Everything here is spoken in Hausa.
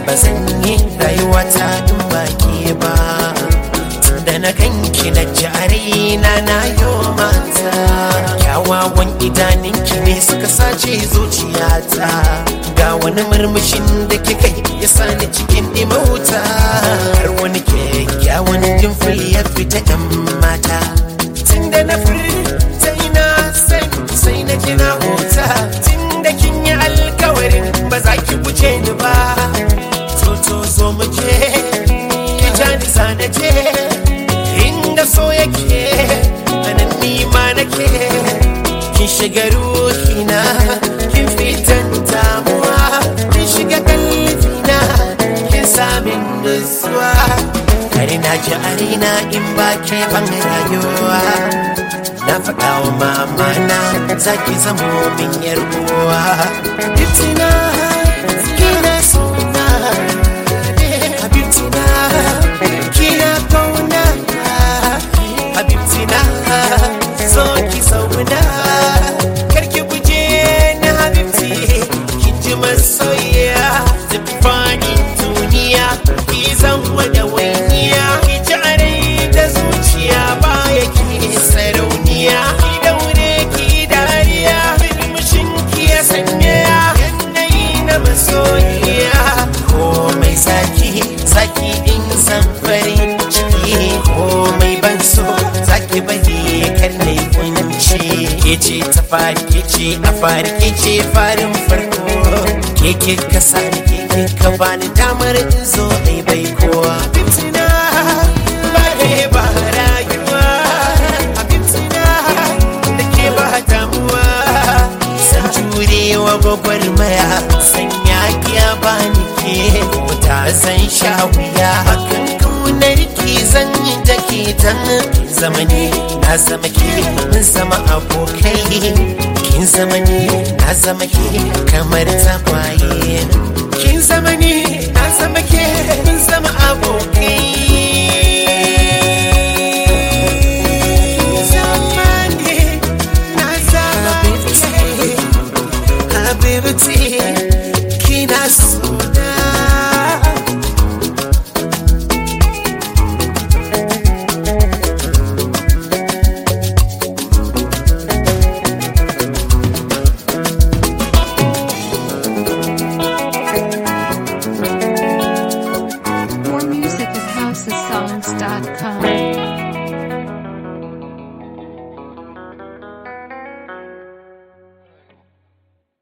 ba zan yi rayuwa ta in baki ba da na ganki na jari na na yo mata kyawawan idaninki ne suka sace zuciyata ga wani murmushin da kika yi ya sani cikin imauta har wani kyakkyawan dimfil ya fita yan mata tun da na furta ina san sai na ji na huta tun da kin yi alkawarin ba za ki wuce ni ba to to zo mu je ki ja ni na je inda so yake anan ni ma nake kin shiga ruhina kin fitan damuwa kin shiga kalbina kin samin nutsuwa kare na ji arina in ba ke ban rayuwa na faɗa wa mama na za ki zamo min yar uwa Bitina, kina sona Habibtina, kina kauna Habibtina, so ki zauna Karki guje na Habibti, ki ji masoyiya Tufanin duniya, ki zama da waniya Ki ji arai da zuciya baya ki sarauniya Ki daure ki dariya, murmushin ki ya sanya Yanayi na masoyiya Komai zaki, zaki in san farin ciki Komai ban so, zaki bari kar na yi kunci Ke ce ta fari, ke ce a fari, ke ce farin farko Ke ke kasa da ke ke ka bani damar in zo ɗai bai kowa Bitina, ba ne ba rayuwa Bitina, da ke ba damuwa san jurewa gwagwarmaya san yakiya ba ni ke ta san sha wuya hakan kaunar ki zan yi da ke tan zamani na zama ke mun zama abokai kin zama ni na zama ke kamar tagwaye kin zama ni na zama ke mun zama abokai Kin zama ni, na zama ke. Habibti kina suna More music at housesongs.com.